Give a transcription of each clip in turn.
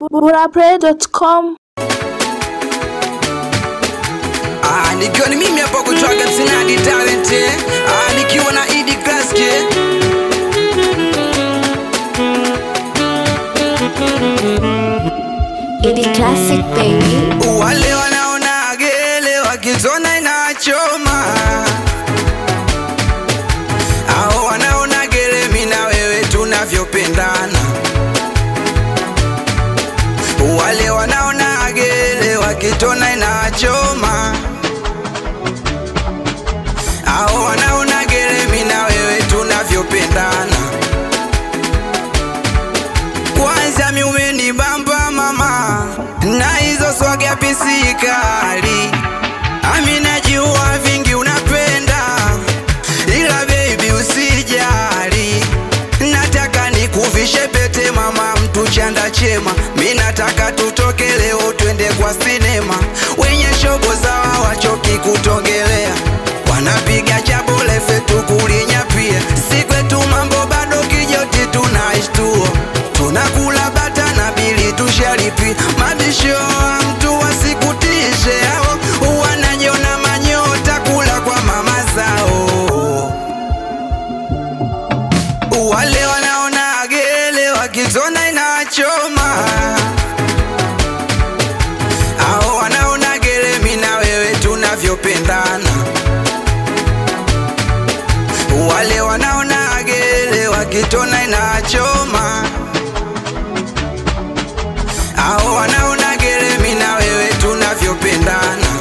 burapray.com Ah, nikiwa ni mimi hapa kutoka Msinadi Talent eh. Ah, nikiwa na Idi Klaski Idi Classic baby. wale wanaona gele wakizona inachoma ao wanaona gele mina wewe tunavyopendana wale wanaona gele wakitona inachoma ao wanaona gele mina wewe tunavyopendana kwanza miume ni bamba mama na hizo swaga pisikali amina jua vingi unapenda ila baby usijali nataka nikuvishe pete mama mtu chanda chema mi nataka tutoke leo twende kwa sinema wenye shobo zawa wachoki kutongelea wanapiga chabole fetu kulinyapia sikwetu mambo bado kijoti tunaishtuo tunakula bata na bili tushalipi mabisho wa mtu wasikutishe ao wanajona manyota kula kwa mama zao wale wanaona gele wakizona inachoma ao wanaona gele mina wewe tunavyopendana wale wanaona gele wakitona inachoma ao wanaona gele mina wewe tunavyopendana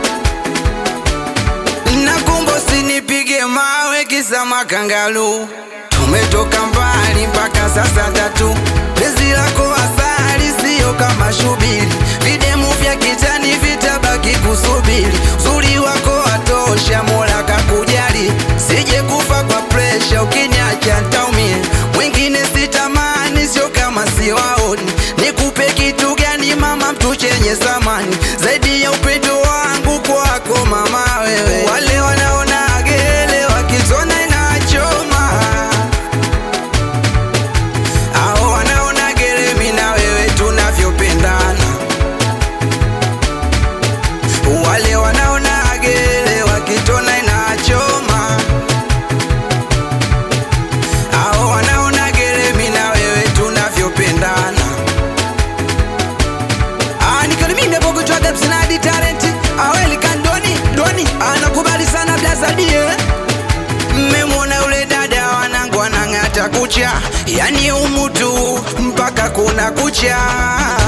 nakumbo sinipige mawe kisa makangalu tumetoka mbali mpaka sasa tatu pezi lako asali siyo kama shubiri videmu vya kitani vitabaki kusubiri uzuri wako watosha mola kakujali sije kufa kwa presha ukiniacha ntaumie mwingine sitamani sio kama siwaoni nikupe kitu gani mama mtu chenye samani zaidi ya upendo wangu kwako mama wewe wale wanaona gele wakizona inachoma ao wanaona gele mina wewe tunavyopendana wale wanaona gele wakitona inachoma ao wanaona gele mina wewe tunavyopendana Ah, nikiwa ni mimi hapo kutoka Msinadi Talent aweli kandoni doni anakubali sana blazadie mmemwona yule dada wanangu wanang'ata kucha yani umutu mpaka kuna kucha